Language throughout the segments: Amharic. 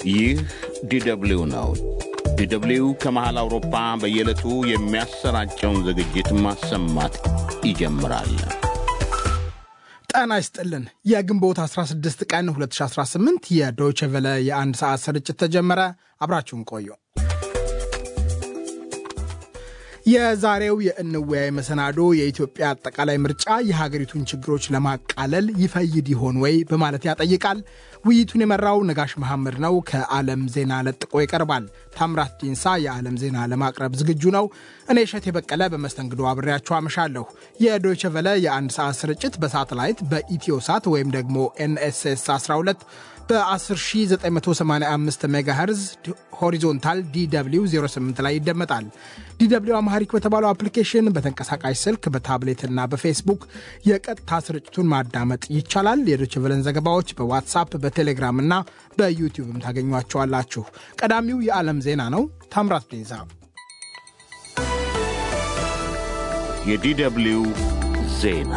ይህ ዲደብሊው ነው። ዲደብሊው ከመሃል አውሮፓ በየዕለቱ የሚያሰራጨውን ዝግጅት ማሰማት ይጀምራል። ጤና ይስጥልን። የግንቦት 16 ቀን 2018 የዶይቼ ቬለ የአንድ ሰዓት ስርጭት ተጀመረ። አብራችሁን ቆዩ። የዛሬው የእንወያይ መሰናዶ የኢትዮጵያ አጠቃላይ ምርጫ የሀገሪቱን ችግሮች ለማቃለል ይፈይድ ይሆን ወይ በማለት ያጠይቃል። ውይይቱን የመራው ነጋሽ መሐመድ ነው። ከዓለም ዜና ለጥቆ ይቀርባል። ታምራት ዲንሳ የዓለም ዜና ለማቅረብ ዝግጁ ነው። እኔ እሸት የበቀለ በመስተንግዶ አብሬያችሁ አመሻለሁ። የዶይቸ ቨለ የአንድ ሰዓት ስርጭት በሳተላይት በኢትዮ ሳት ወይም ደግሞ ኤንኤስኤስ 12 በ10985 ሜጋሄርዝ ሆሪዞንታል ዲw 08 ላይ ይደመጣል። ዲw አማሐሪክ በተባለው አፕሊኬሽን በተንቀሳቃሽ ስልክ በታብሌትና በፌስቡክ የቀጥታ ስርጭቱን ማዳመጥ ይቻላል። የዶይቼ ቬለን ዘገባዎች በዋትሳፕ በቴሌግራም እና በዩቲዩብም ታገኟቸዋላችሁ። ቀዳሚው የዓለም ዜና ነው። ታምራት ዴዛ የዲደብሊው ዜና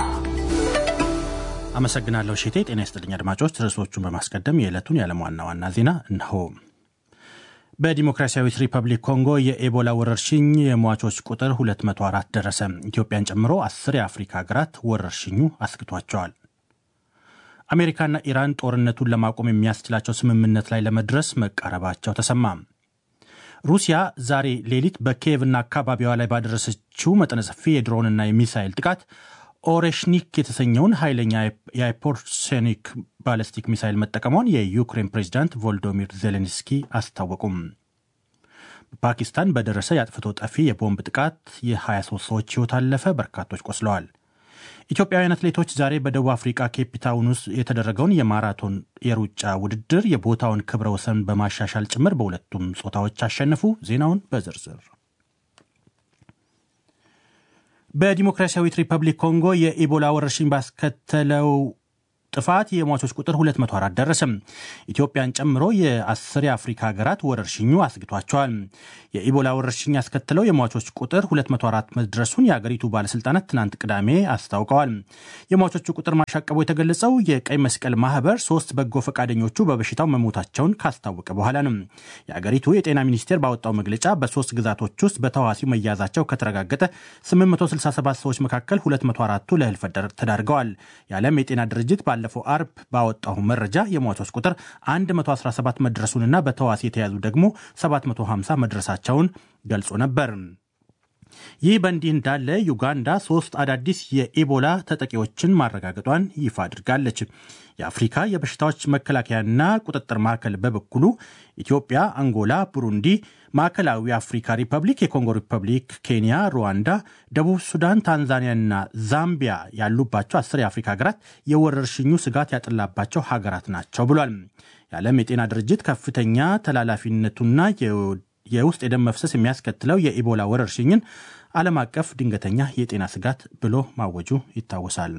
አመሰግናለሁ ሼቴ። ጤና ይስጥልኝ አድማጮች። ርዕሶቹን በማስቀደም የዕለቱን የዓለም ዋና ዋና ዜና እነሆ። በዲሞክራሲያዊት ሪፐብሊክ ኮንጎ የኤቦላ ወረርሽኝ የሟቾች ቁጥር 204 ደረሰ። ኢትዮጵያን ጨምሮ አስር የአፍሪካ ሀገራት ወረርሽኙ አስግቷቸዋል። አሜሪካና ኢራን ጦርነቱን ለማቆም የሚያስችላቸው ስምምነት ላይ ለመድረስ መቃረባቸው ተሰማ። ሩሲያ ዛሬ ሌሊት በኪየቭና አካባቢዋ ላይ ባደረሰችው መጠነ ሰፊ የድሮንና የሚሳይል ጥቃት ኦሬሽኒክ የተሰኘውን ኃይለኛ የሃይፐርሶኒክ ባለስቲክ ሚሳይል መጠቀሟን የዩክሬን ፕሬዚዳንት ቮልዶሚር ዜሌንስኪ አስታወቁም። በፓኪስታን በደረሰ የአጥፍቶ ጠፊ የቦምብ ጥቃት የ23 ሰዎች ሕይወት አለፈ፣ በርካቶች ቆስለዋል። ኢትዮጵያውያን አትሌቶች ዛሬ በደቡብ አፍሪካ ኬፕታውን ውስጥ የተደረገውን የማራቶን የሩጫ ውድድር የቦታውን ክብረ ወሰን በማሻሻል ጭምር በሁለቱም ጾታዎች አሸነፉ። ዜናውን በዝርዝር በዲሞክራሲያዊት ሪፐብሊክ ኮንጎ የኢቦላ ወረርሽኝ ባስከተለው ጥፋት የሟቾች ቁጥር 204 ደረሰም። ኢትዮጵያን ጨምሮ የአስር የአፍሪካ ሀገራት ወረርሽኙ አስግቷቸዋል። የኢቦላ ወረርሽኝ ያስከተለው የሟቾች ቁጥር 204 መድረሱን የአገሪቱ ባለስልጣናት ትናንት ቅዳሜ አስታውቀዋል። የሟቾቹ ቁጥር ማሻቀቡ የተገለጸው የቀይ መስቀል ማህበር ሶስት በጎ ፈቃደኞቹ በበሽታው መሞታቸውን ካስታወቀ በኋላ ነው። የአገሪቱ የጤና ሚኒስቴር ባወጣው መግለጫ በሶስት ግዛቶች ውስጥ በተዋሲው መያዛቸው ከተረጋገጠ 867 ሰዎች መካከል 204ቱ ለህልፈት ተዳርገዋል። የዓለም የጤና ድርጅት ባለፈው አርብ ባወጣው መረጃ የሟቾች ቁጥር 117 መድረሱንና በተዋሲ የተያዙ ደግሞ 750 መድረሳቸውን ገልጾ ነበር። ይህ በእንዲህ እንዳለ ዩጋንዳ ሶስት አዳዲስ የኢቦላ ተጠቂዎችን ማረጋገጧን ይፋ አድርጋለች። የአፍሪካ የበሽታዎች መከላከያና ቁጥጥር ማዕከል በበኩሉ ኢትዮጵያ፣ አንጎላ፣ ቡሩንዲ፣ ማዕከላዊ አፍሪካ ሪፐብሊክ፣ የኮንጎ ሪፐብሊክ፣ ኬንያ፣ ሩዋንዳ፣ ደቡብ ሱዳን፣ ታንዛኒያና ዛምቢያ ያሉባቸው አስር የአፍሪካ ሀገራት የወረርሽኙ ስጋት ያጠላባቸው ሀገራት ናቸው ብሏል። የዓለም የጤና ድርጅት ከፍተኛ ተላላፊነቱና የውስጥ የደም መፍሰስ የሚያስከትለው የኢቦላ ወረርሽኝን ዓለም አቀፍ ድንገተኛ የጤና ስጋት ብሎ ማወጁ ይታወሳል።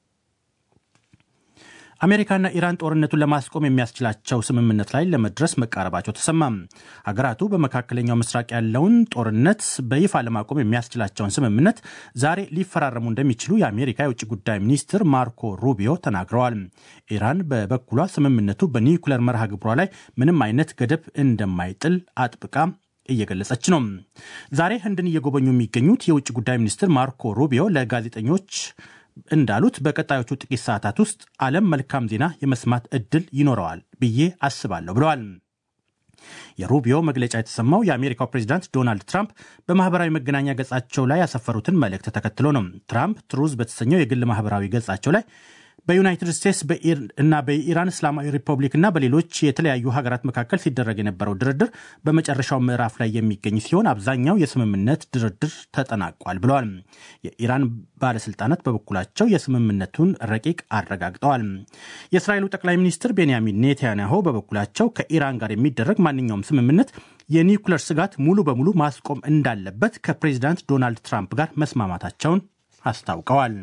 አሜሪካና ኢራን ጦርነቱን ለማስቆም የሚያስችላቸው ስምምነት ላይ ለመድረስ መቃረባቸው ተሰማ። ሀገራቱ በመካከለኛው ምስራቅ ያለውን ጦርነት በይፋ ለማቆም የሚያስችላቸውን ስምምነት ዛሬ ሊፈራረሙ እንደሚችሉ የአሜሪካ የውጭ ጉዳይ ሚኒስትር ማርኮ ሩቢዮ ተናግረዋል። ኢራን በበኩሏ ስምምነቱ በኒውክለር መርሃ ግብሯ ላይ ምንም አይነት ገደብ እንደማይጥል አጥብቃ እየገለጸች ነው። ዛሬ ህንድን እየጎበኙ የሚገኙት የውጭ ጉዳይ ሚኒስትር ማርኮ ሩቢዮ ለጋዜጠኞች እንዳሉት በቀጣዮቹ ጥቂት ሰዓታት ውስጥ ዓለም መልካም ዜና የመስማት እድል ይኖረዋል ብዬ አስባለሁ ብለዋል። የሩቢዮ መግለጫ የተሰማው የአሜሪካው ፕሬዚዳንት ዶናልድ ትራምፕ በማህበራዊ መገናኛ ገጻቸው ላይ ያሰፈሩትን መልእክት ተከትሎ ነው። ትራምፕ ትሩዝ በተሰኘው የግል ማህበራዊ ገጻቸው ላይ በዩናይትድ ስቴትስ እና በኢራን እስላማዊ ሪፐብሊክ እና በሌሎች የተለያዩ ሀገራት መካከል ሲደረግ የነበረው ድርድር በመጨረሻው ምዕራፍ ላይ የሚገኝ ሲሆን አብዛኛው የስምምነት ድርድር ተጠናቋል ብለዋል። የኢራን ባለስልጣናት በበኩላቸው የስምምነቱን ረቂቅ አረጋግጠዋል። የእስራኤሉ ጠቅላይ ሚኒስትር ቤንያሚን ኔታንያሁ በበኩላቸው ከኢራን ጋር የሚደረግ ማንኛውም ስምምነት የኒውክለር ስጋት ሙሉ በሙሉ ማስቆም እንዳለበት ከፕሬዚዳንት ዶናልድ ትራምፕ ጋር መስማማታቸውን አስታውቀዋል።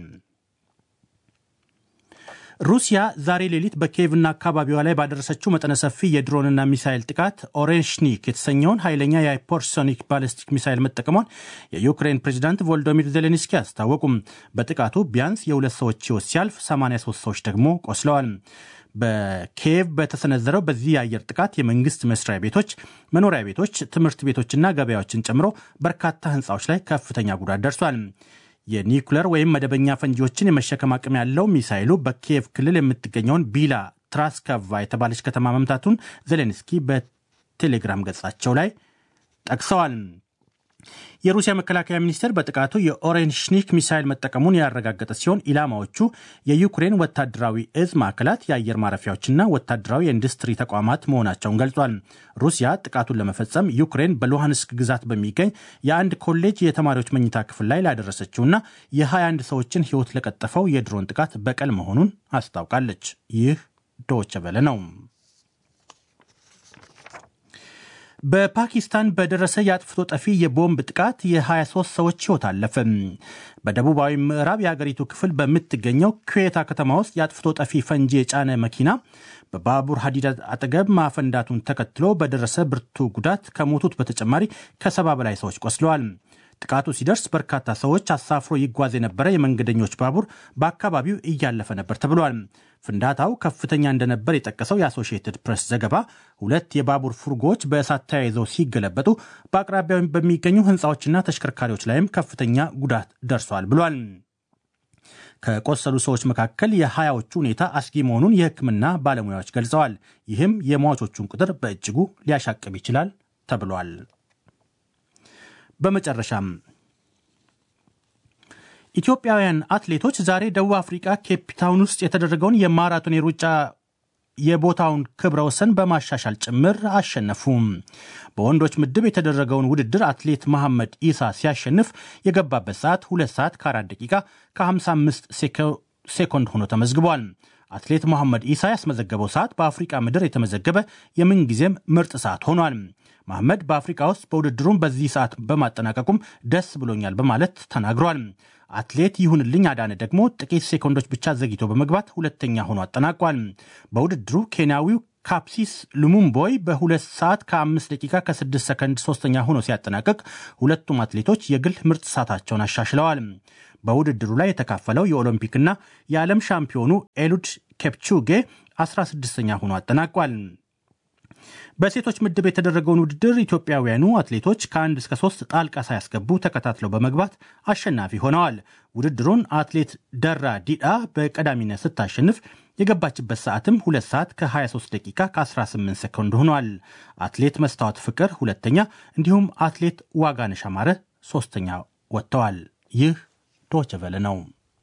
ሩሲያ ዛሬ ሌሊት በኪየቭና አካባቢዋ ላይ ባደረሰችው መጠነ ሰፊ የድሮንና ሚሳይል ጥቃት ኦሬሽኒክ የተሰኘውን ኃይለኛ የሃይፐርሶኒክ ባሊስቲክ ሚሳይል መጠቀሟን የዩክሬን ፕሬዚዳንት ቮልዶሚር ዜሌንስኪ አስታወቁም። በጥቃቱ ቢያንስ የሁለት ሰዎች ሕይወት ሲያልፍ 83 ሰዎች ደግሞ ቆስለዋል። በኪየቭ በተሰነዘረው በዚህ የአየር ጥቃት የመንግስት መስሪያ ቤቶች፣ መኖሪያ ቤቶች፣ ትምህርት ቤቶችና ገበያዎችን ጨምሮ በርካታ ህንፃዎች ላይ ከፍተኛ ጉዳት ደርሷል። የኒውክለር ወይም መደበኛ ፈንጂዎችን የመሸከም አቅም ያለው ሚሳይሉ በኪየቭ ክልል የምትገኘውን ቢላ ትራስካቫ የተባለች ከተማ መምታቱን ዜሌንስኪ በቴሌግራም ገጻቸው ላይ ጠቅሰዋል። የሩሲያ መከላከያ ሚኒስቴር በጥቃቱ የኦሬንሽኒክ ሚሳይል መጠቀሙን ያረጋገጠ ሲሆን ኢላማዎቹ የዩክሬን ወታደራዊ እዝ ማዕከላት፣ የአየር ማረፊያዎችና ወታደራዊ የኢንዱስትሪ ተቋማት መሆናቸውን ገልጿል። ሩሲያ ጥቃቱን ለመፈጸም ዩክሬን በሉሃንስክ ግዛት በሚገኝ የአንድ ኮሌጅ የተማሪዎች መኝታ ክፍል ላይ ላደረሰችውና የ21 ሰዎችን ሕይወት ለቀጠፈው የድሮን ጥቃት በቀል መሆኑን አስታውቃለች። ይህ ዶይቼ ቬለ ነው። በፓኪስታን በደረሰ የአጥፍቶ ጠፊ የቦምብ ጥቃት የ23 ሰዎች ሕይወት አለፈ። በደቡባዊ ምዕራብ የአገሪቱ ክፍል በምትገኘው ኩዌታ ከተማ ውስጥ የአጥፍቶ ጠፊ ፈንጂ የጫነ መኪና በባቡር ሀዲድ አጠገብ ማፈንዳቱን ተከትሎ በደረሰ ብርቱ ጉዳት ከሞቱት በተጨማሪ ከሰባ በላይ ሰዎች ቆስለዋል። ጥቃቱ ሲደርስ በርካታ ሰዎች አሳፍሮ ይጓዝ የነበረ የመንገደኞች ባቡር በአካባቢው እያለፈ ነበር ተብሏል። ፍንዳታው ከፍተኛ እንደነበር የጠቀሰው የአሶሺየትድ ፕሬስ ዘገባ ሁለት የባቡር ፉርጎዎች በእሳት ተያይዘው ሲገለበጡ በአቅራቢያው በሚገኙ ሕንፃዎችና ተሽከርካሪዎች ላይም ከፍተኛ ጉዳት ደርሷል ብሏል። ከቆሰሉ ሰዎች መካከል የሀያዎቹ ሁኔታ አስጊ መሆኑን የሕክምና ባለሙያዎች ገልጸዋል። ይህም የሟቾቹን ቁጥር በእጅጉ ሊያሻቅብ ይችላል ተብሏል። በመጨረሻም ኢትዮጵያውያን አትሌቶች ዛሬ ደቡብ አፍሪካ ኬፕታውን ውስጥ የተደረገውን የማራቶን የሩጫ የቦታውን ክብረ ወሰን በማሻሻል ጭምር አሸነፉም። በወንዶች ምድብ የተደረገውን ውድድር አትሌት መሐመድ ኢሳ ሲያሸንፍ የገባበት ሰዓት 2 ሰዓት ከ4 ደቂቃ ከ55 ሴኮንድ ሆኖ ተመዝግቧል። አትሌት መሐመድ ኢሳ ያስመዘገበው ሰዓት በአፍሪቃ ምድር የተመዘገበ የምንጊዜም ምርጥ ሰዓት ሆኗል። መሐመድ በአፍሪካ ውስጥ በውድድሩም በዚህ ሰዓት በማጠናቀቁም ደስ ብሎኛል በማለት ተናግሯል። አትሌት ይሁንልኝ አዳነ ደግሞ ጥቂት ሴኮንዶች ብቻ ዘግይቶ በመግባት ሁለተኛ ሆኖ አጠናቋል። በውድድሩ ኬንያዊው ካፕሲስ ሉሙምቦይ በሁለት ሰዓት ከአምስት ደቂቃ ከስድስት ሰከንድ ሶስተኛ ሆኖ ሲያጠናቅቅ ሁለቱም አትሌቶች የግል ምርጥ ሰዓታቸውን አሻሽለዋል። በውድድሩ ላይ የተካፈለው የኦሎምፒክና የዓለም ሻምፒዮኑ ኤሉድ ኬፕቹጌ 16ኛ ሆኖ አጠናቋል። በሴቶች ምድብ የተደረገውን ውድድር ኢትዮጵያውያኑ አትሌቶች ከአንድ እስከ ሶስት ጣልቃ ሳያስገቡ ተከታትለው በመግባት አሸናፊ ሆነዋል። ውድድሩን አትሌት ደራ ዲዳ በቀዳሚነት ስታሸንፍ የገባችበት ሰዓትም 2 ሰዓት ከ23 ደቂቃ ከ18 ሰኮንድ ሆኗል። አትሌት መስታወት ፍቅር ሁለተኛ፣ እንዲሁም አትሌት ዋጋነሽ አማረ ሶስተኛ ወጥተዋል። ይህ ዶይቼ ቬለ ነው።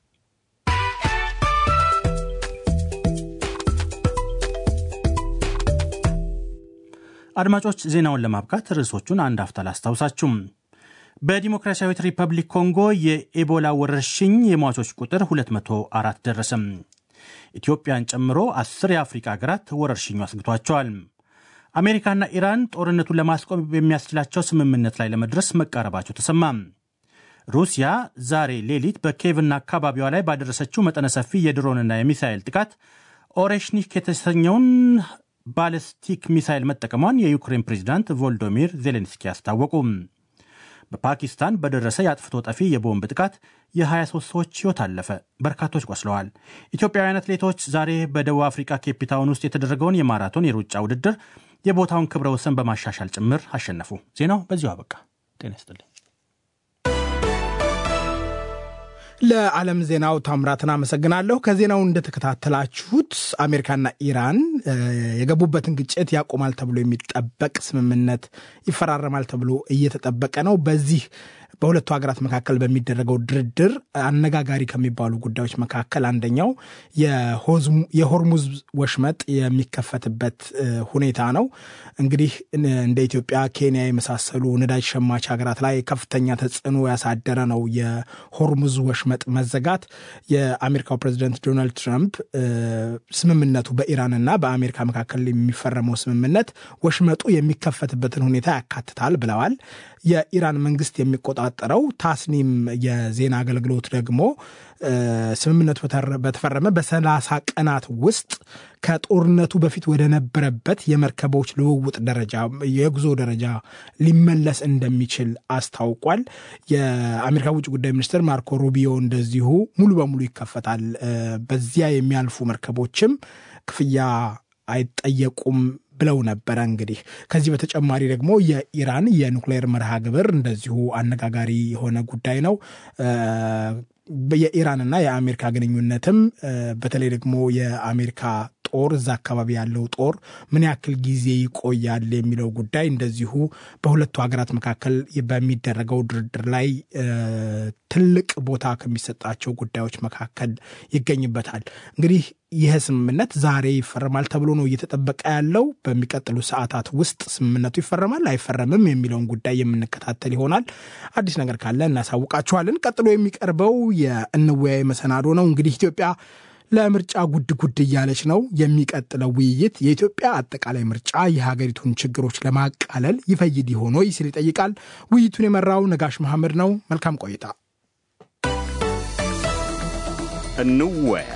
አድማጮች ዜናውን ለማብቃት ርዕሶቹን አንድ አፍታ ላስታውሳችሁም። በዲሞክራሲያዊት ሪፐብሊክ ኮንጎ የኤቦላ ወረርሽኝ የሟቾች ቁጥር 204 ደረሰም። ኢትዮጵያን ጨምሮ አስር የአፍሪካ ሀገራት ወረርሽኙ አስግቷቸዋል። አሜሪካና ኢራን ጦርነቱን ለማስቆም የሚያስችላቸው ስምምነት ላይ ለመድረስ መቃረባቸው ተሰማ። ሩሲያ ዛሬ ሌሊት በኬቭና አካባቢዋ ላይ ባደረሰችው መጠነ ሰፊ የድሮንና የሚሳኤል ጥቃት ኦሬሽኒክ የተሰኘውን ባለስቲክ ሚሳይል መጠቀሟን የዩክሬን ፕሬዚዳንት ቮልዶሚር ዜሌንስኪ አስታወቁ። በፓኪስታን በደረሰ የአጥፍቶ ጠፊ የቦምብ ጥቃት የ23 ሰዎች ሕይወት አለፈ፣ በርካቶች ቆስለዋል። ኢትዮጵያውያን አትሌቶች ዛሬ በደቡብ አፍሪካ ኬፕታውን ውስጥ የተደረገውን የማራቶን የሩጫ ውድድር የቦታውን ክብረ ወሰን በማሻሻል ጭምር አሸነፉ። ዜናው በዚሁ አበቃ። ጤና ይስጥልኝ። ለዓለም ዜናው ታምራትን አመሰግናለሁ። ከዜናው እንደተከታተላችሁት አሜሪካና ኢራን የገቡበትን ግጭት ያቆማል ተብሎ የሚጠበቅ ስምምነት ይፈራረማል ተብሎ እየተጠበቀ ነው። በዚህ በሁለቱ ሀገራት መካከል በሚደረገው ድርድር አነጋጋሪ ከሚባሉ ጉዳዮች መካከል አንደኛው የሆርሙዝ ወሽመጥ የሚከፈትበት ሁኔታ ነው። እንግዲህ እንደ ኢትዮጵያ፣ ኬንያ የመሳሰሉ ነዳጅ ሸማች ሀገራት ላይ ከፍተኛ ተጽዕኖ ያሳደረ ነው የሆርሙዝ ወሽመጥ መዘጋት። የአሜሪካው ፕሬዚደንት ዶናልድ ትራምፕ ስምምነቱ በኢራንና በአሜሪካ መካከል የሚፈረመው ስምምነት ወሽመጡ የሚከፈትበትን ሁኔታ ያካትታል ብለዋል። የኢራን መንግስት የሚቆጣጠረው ታስኒም የዜና አገልግሎት ደግሞ ስምምነቱ በተፈረመ በሰላሳ ቀናት ውስጥ ከጦርነቱ በፊት ወደ ነበረበት የመርከቦች ልውውጥ ደረጃ የጉዞ ደረጃ ሊመለስ እንደሚችል አስታውቋል። የአሜሪካ ውጭ ጉዳይ ሚኒስትር ማርኮ ሩቢዮ እንደዚሁ ሙሉ በሙሉ ይከፈታል፣ በዚያ የሚያልፉ መርከቦችም ክፍያ አይጠየቁም ብለው ነበረ። እንግዲህ ከዚህ በተጨማሪ ደግሞ የኢራን የኑክሌር መርሃ ግብር እንደዚሁ አነጋጋሪ የሆነ ጉዳይ ነው። የኢራንና የአሜሪካ ግንኙነትም በተለይ ደግሞ የአሜሪካ ጦር እዛ አካባቢ ያለው ጦር ምን ያክል ጊዜ ይቆያል የሚለው ጉዳይ እንደዚሁ በሁለቱ ሀገራት መካከል በሚደረገው ድርድር ላይ ትልቅ ቦታ ከሚሰጣቸው ጉዳዮች መካከል ይገኝበታል። እንግዲህ ይህ ስምምነት ዛሬ ይፈረማል ተብሎ ነው እየተጠበቀ ያለው። በሚቀጥሉ ሰዓታት ውስጥ ስምምነቱ ይፈረማል አይፈረምም የሚለውን ጉዳይ የምንከታተል ይሆናል። አዲስ ነገር ካለ እናሳውቃችኋለን። ቀጥሎ የሚቀርበው የእንወያይ መሰናዶ ነው። እንግዲህ ኢትዮጵያ ለምርጫ ጉድ ጉድ እያለች ነው። የሚቀጥለው ውይይት የኢትዮጵያ አጠቃላይ ምርጫ የሀገሪቱን ችግሮች ለማቃለል ይፈይድ ይሆን ወይ ሲል ይጠይቃል። ውይይቱን የመራው ነጋሽ መሐመድ ነው። መልካም ቆይታ። እንወያይ።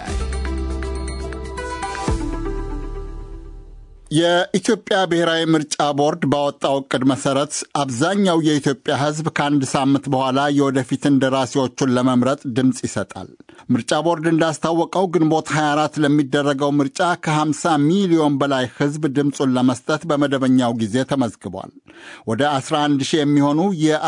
የኢትዮጵያ ብሔራዊ ምርጫ ቦርድ ባወጣው ዕቅድ መሰረት አብዛኛው የኢትዮጵያ ሕዝብ ከአንድ ሳምንት በኋላ የወደፊት እንደራሴዎቹን ለመምረጥ ድምፅ ይሰጣል። ምርጫ ቦርድ እንዳስታወቀው ግንቦት 24 ለሚደረገው ምርጫ ከ50 ሚሊዮን በላይ ሕዝብ ድምፁን ለመስጠት በመደበኛው ጊዜ ተመዝግቧል። ወደ 11 ሺህ የሚሆኑ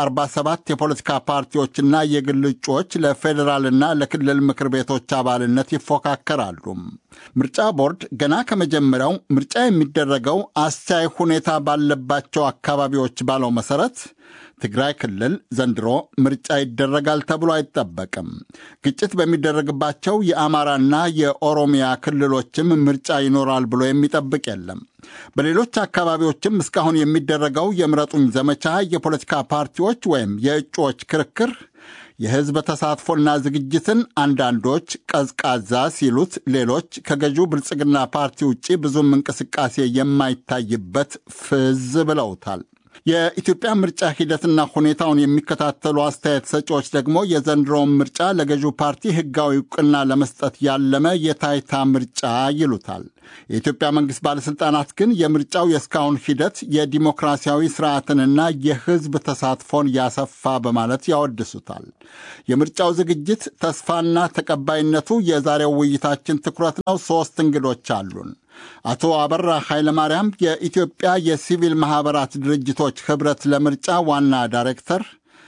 የ47 የፖለቲካ ፓርቲዎችና የግል እጩዎች ለፌዴራልና ለክልል ምክር ቤቶች አባልነት ይፎካከራሉ። ምርጫ ቦርድ ገና ከመጀመሪያው ምርጫ የሚደረገው አስቻይ ሁኔታ ባለባቸው አካባቢዎች ባለው መሰረት ትግራይ ክልል ዘንድሮ ምርጫ ይደረጋል ተብሎ አይጠበቅም። ግጭት በሚደረግባቸው የአማራና የኦሮሚያ ክልሎችም ምርጫ ይኖራል ብሎ የሚጠብቅ የለም። በሌሎች አካባቢዎችም እስካሁን የሚደረገው የምረጡኝ ዘመቻ የፖለቲካ ፓርቲዎች ወይም የእጩዎች ክርክር የሕዝብ ተሳትፎና ዝግጅትን አንዳንዶች ቀዝቃዛ ሲሉት፣ ሌሎች ከገዢው ብልጽግና ፓርቲ ውጭ ብዙም እንቅስቃሴ የማይታይበት ፍዝ ብለውታል። የኢትዮጵያ ምርጫ ሂደትና ሁኔታውን የሚከታተሉ አስተያየት ሰጪዎች ደግሞ የዘንድሮውን ምርጫ ለገዢው ፓርቲ ሕጋዊ እውቅና ለመስጠት ያለመ የታይታ ምርጫ ይሉታል። የኢትዮጵያ መንግሥት ባለሥልጣናት ግን የምርጫው የእስካሁን ሂደት የዲሞክራሲያዊ ስርዓትንና የሕዝብ ተሳትፎን ያሰፋ በማለት ያወድሱታል። የምርጫው ዝግጅት ተስፋና ተቀባይነቱ የዛሬው ውይይታችን ትኩረት ነው። ሦስት እንግዶች አሉን። አቶ አበራ ኃይለማርያም የኢትዮጵያ የሲቪል ማኅበራት ድርጅቶች ኅብረት ለምርጫ ዋና ዳይሬክተር፣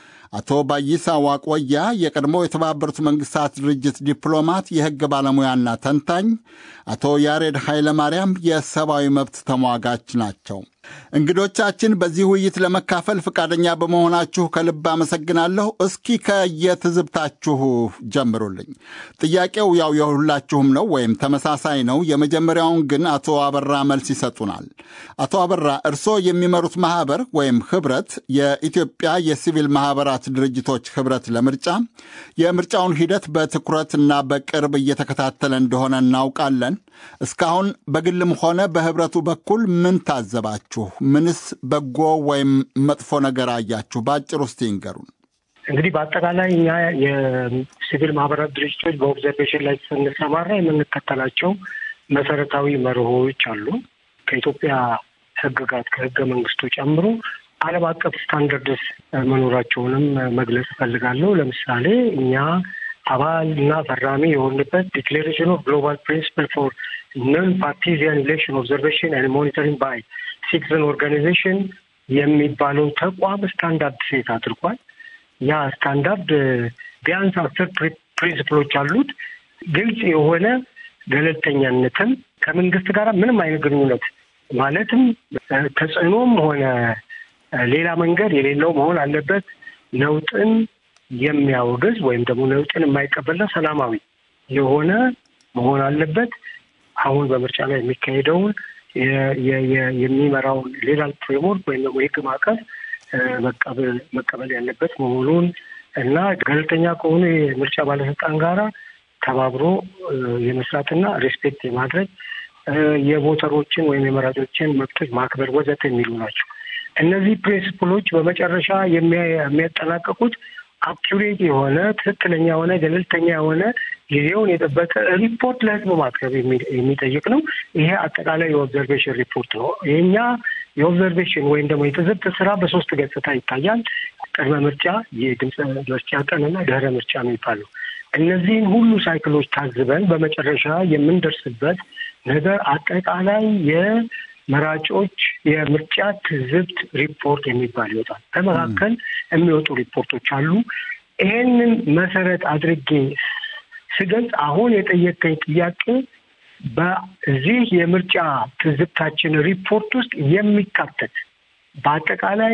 አቶ ባይሳ ዋቆያ የቀድሞ የተባበሩት መንግሥታት ድርጅት ዲፕሎማት፣ የሕግ ባለሙያና ተንታኝ፣ አቶ ያሬድ ኃይለማርያም የሰብአዊ መብት ተሟጋች ናቸው። እንግዶቻችን በዚህ ውይይት ለመካፈል ፈቃደኛ በመሆናችሁ ከልብ አመሰግናለሁ። እስኪ ከየትዝብታችሁ ጀምሩልኝ። ጥያቄው ያው የሁላችሁም ነው ወይም ተመሳሳይ ነው። የመጀመሪያውን ግን አቶ አበራ መልስ ይሰጡናል። አቶ አበራ እርስዎ የሚመሩት ማኅበር ወይም ኅብረት የኢትዮጵያ የሲቪል ማኅበራት ድርጅቶች ኅብረት ለምርጫ የምርጫውን ሂደት በትኩረትና በቅርብ እየተከታተለ እንደሆነ እናውቃለን። እስካሁን በግልም ሆነ በኅብረቱ በኩል ምን ታዘባችሁ? ምንስ በጎ ወይም መጥፎ ነገር አያችሁ? በአጭር ውስጥ ይንገሩን። እንግዲህ በአጠቃላይ እኛ የሲቪል ማህበራት ድርጅቶች በኦብዘርቬሽን ላይ ስንሰማራ የምንከተላቸው መሰረታዊ መርሆዎች አሉ። ከኢትዮጵያ ሕግጋት ከሕገ መንግስቱ ጨምሮ ዓለም አቀፍ ስታንዳርድስ መኖራቸውንም መግለጽ እፈልጋለሁ። ለምሳሌ እኛ አባል እና ፈራሚ የሆንበት ዲክሌሬሽን ኦፍ ግሎባል ፕሪንሲፕል ፎር ነን ፓርቲዚያን ኢሌክሽን ኦብዘርቬሽን ኤንድ ሞኒተሪንግ ባይ ሲቲዝን ኦርጋናይዜሽን የሚባለው ተቋም ስታንዳርድ ሴት አድርጓል። ያ ስታንዳርድ ቢያንስ አስር ፕሪንስፕሎች አሉት። ግልጽ የሆነ ገለልተኛነትም ከመንግስት ጋር ምንም አይነት ግንኙነት ማለትም ተጽዕኖም ሆነ ሌላ መንገድ የሌለው መሆን አለበት። ነውጥን የሚያወግዝ ወይም ደግሞ ነውጥን የማይቀበልና ሰላማዊ የሆነ መሆን አለበት። አሁን በምርጫ ላይ የሚካሄደውን የሚመራውን ሌላል ፍሬምወርክ ወይም ደግሞ የህግ ማዕቀፍ መቀበል ያለበት መሆኑን እና ገለልተኛ ከሆኑ የምርጫ ባለስልጣን ጋራ ተባብሮ የመስራትና ሬስፔክት የማድረግ የቮተሮችን ወይም የመራጮችን መብቶች ማክበር ወዘተ የሚሉ ናቸው። እነዚህ ፕሪንስፕሎች በመጨረሻ የሚያጠናቀቁት አኪሬት የሆነ ትክክለኛ የሆነ ገለልተኛ የሆነ ጊዜውን የጠበቀ ሪፖርት ለህዝብ ማቅረብ የሚጠይቅ ነው። ይሄ አጠቃላይ የኦብዘርቬሽን ሪፖርት ነው። የኛ የኦብዘርቬሽን ወይም ደግሞ የትዝብት ስራ በሶስት ገጽታ ይታያል። ቅድመ ምርጫ፣ የድምፅ መስጫ ቀንና ድህረ ምርጫ የሚባሉ እነዚህን ሁሉ ሳይክሎች ታዝበን በመጨረሻ የምንደርስበት ነገር አጠቃላይ የመራጮች የምርጫ ትዝብት ሪፖርት የሚባል ይወጣል። በመካከል የሚወጡ ሪፖርቶች አሉ። ይሄንን መሰረት አድርጌ ስገልጽ አሁን የጠየቀኝ ጥያቄ በዚህ የምርጫ ትዝብታችን ሪፖርት ውስጥ የሚካተት በአጠቃላይ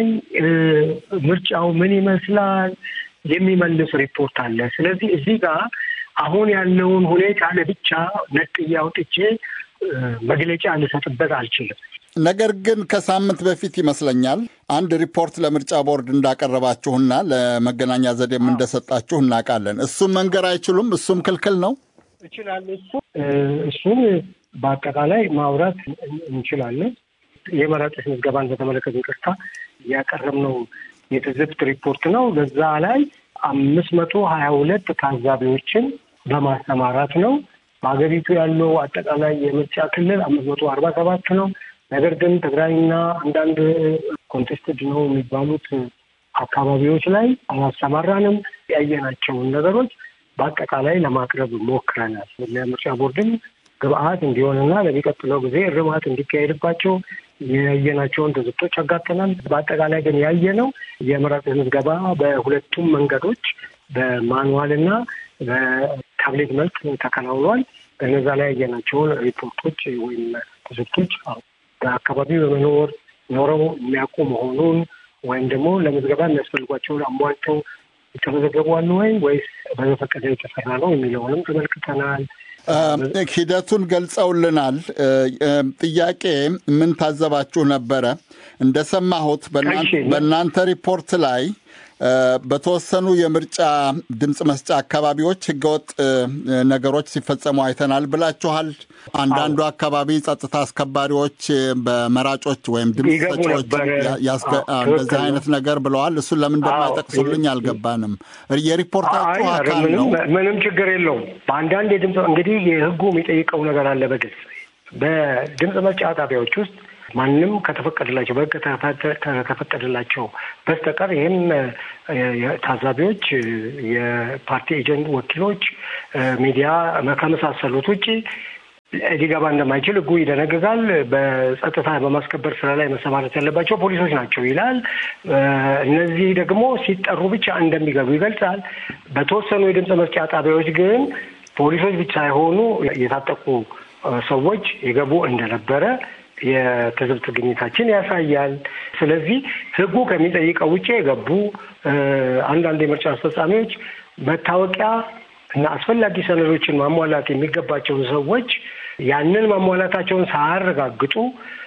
ምርጫው ምን ይመስላል የሚመልስ ሪፖርት አለ። ስለዚህ እዚህ ጋር አሁን ያለውን ሁኔታ ለብቻ ነጥዬ አውጥቼ መግለጫ ልሰጥበት አልችልም። ነገር ግን ከሳምንት በፊት ይመስለኛል አንድ ሪፖርት ለምርጫ ቦርድ እንዳቀረባችሁና ለመገናኛ ዘዴም እንደሰጣችሁ እናውቃለን። እሱን መንገር አይችሉም? እሱም ክልክል ነው? እችላለሁ። እሱ እሱን በአጠቃላይ ማውራት እንችላለን። የመራጮች ምዝገባን በተመለከተ ይቅርታ ያቀረብነው የትዝብት ሪፖርት ነው። በዛ ላይ አምስት መቶ ሀያ ሁለት ታዛቢዎችን በማሰማራት ነው። በሀገሪቱ ያለው አጠቃላይ የምርጫ ክልል አምስት መቶ አርባ ሰባት ነው። ነገር ግን ትግራይና አንዳንድ ኮንቴስትድ ነው የሚባሉት አካባቢዎች ላይ አላሰማራንም። ያየናቸውን ነገሮች በአጠቃላይ ለማቅረብ ሞክረናል። ለምርጫ ቦርድም ግብአት እንዲሆንና ለሚቀጥለው ጊዜ እርማት እንዲካሄድባቸው ያየናቸውን ትዝብቶች አጋጥተናል። በአጠቃላይ ግን ያየነው የመራጮች ምዝገባ በሁለቱም መንገዶች በማኑዋልና በታብሌት መልክ ተከናውኗል። በነዛ ላይ ያየናቸውን ሪፖርቶች ወይም ትዝብቶች በአካባቢው በመኖር ኖረው የሚያውቁ መሆኑን ወይም ደግሞ ለምዝገባ የሚያስፈልጓቸውን አሟልተው የተመዘገቡ አሉ ወይ ወይስ በዘፈቀደ የተሰራ ነው የሚለውንም ተመልክተናል። ሂደቱን ገልጸውልናል። ጥያቄ ምን ታዘባችሁ ነበረ? እንደሰማሁት በእናንተ ሪፖርት ላይ በተወሰኑ የምርጫ ድምፅ መስጫ አካባቢዎች ህገወጥ ነገሮች ሲፈጸሙ አይተናል ብላችኋል። አንዳንዱ አካባቢ ጸጥታ አስከባሪዎች በመራጮች ወይም ድምፅ ሰጪዎች እንደዚህ አይነት ነገር ብለዋል። እሱን ለምን እንደማይጠቅሱልኝ አልገባንም። የሪፖርታችሁ አካል ነው። ምንም ችግር የለውም። በአንዳንድ የድምፅ እንግዲህ የህጉ የሚጠይቀው ነገር አለ በግልጽ በድምፅ መስጫ ጣቢያዎች ውስጥ ማንም ከተፈቀደላቸው በህግ ከተፈቀደላቸው በስተቀር ይህም ታዛቢዎች፣ የፓርቲ ኤጀንት ወኪሎች፣ ሚዲያ ከመሳሰሉት ውጭ ሊገባ እንደማይችል ህጉ ይደነግጋል። በጸጥታ በማስከበር ስራ ላይ መሰማራት ያለባቸው ፖሊሶች ናቸው ይላል። እነዚህ ደግሞ ሲጠሩ ብቻ እንደሚገቡ ይገልጻል። በተወሰኑ የድምፅ መስጫ ጣቢያዎች ግን ፖሊሶች ብቻ ሳይሆኑ የታጠቁ ሰዎች የገቡ እንደነበረ የትዝብት ግኝታችን ያሳያል። ስለዚህ ህጉ ከሚጠይቀው ውጭ የገቡ አንዳንድ የምርጫ አስፈጻሚዎች መታወቂያ እና አስፈላጊ ሰነዶችን ማሟላት የሚገባቸውን ሰዎች ያንን ማሟላታቸውን ሳያረጋግጡ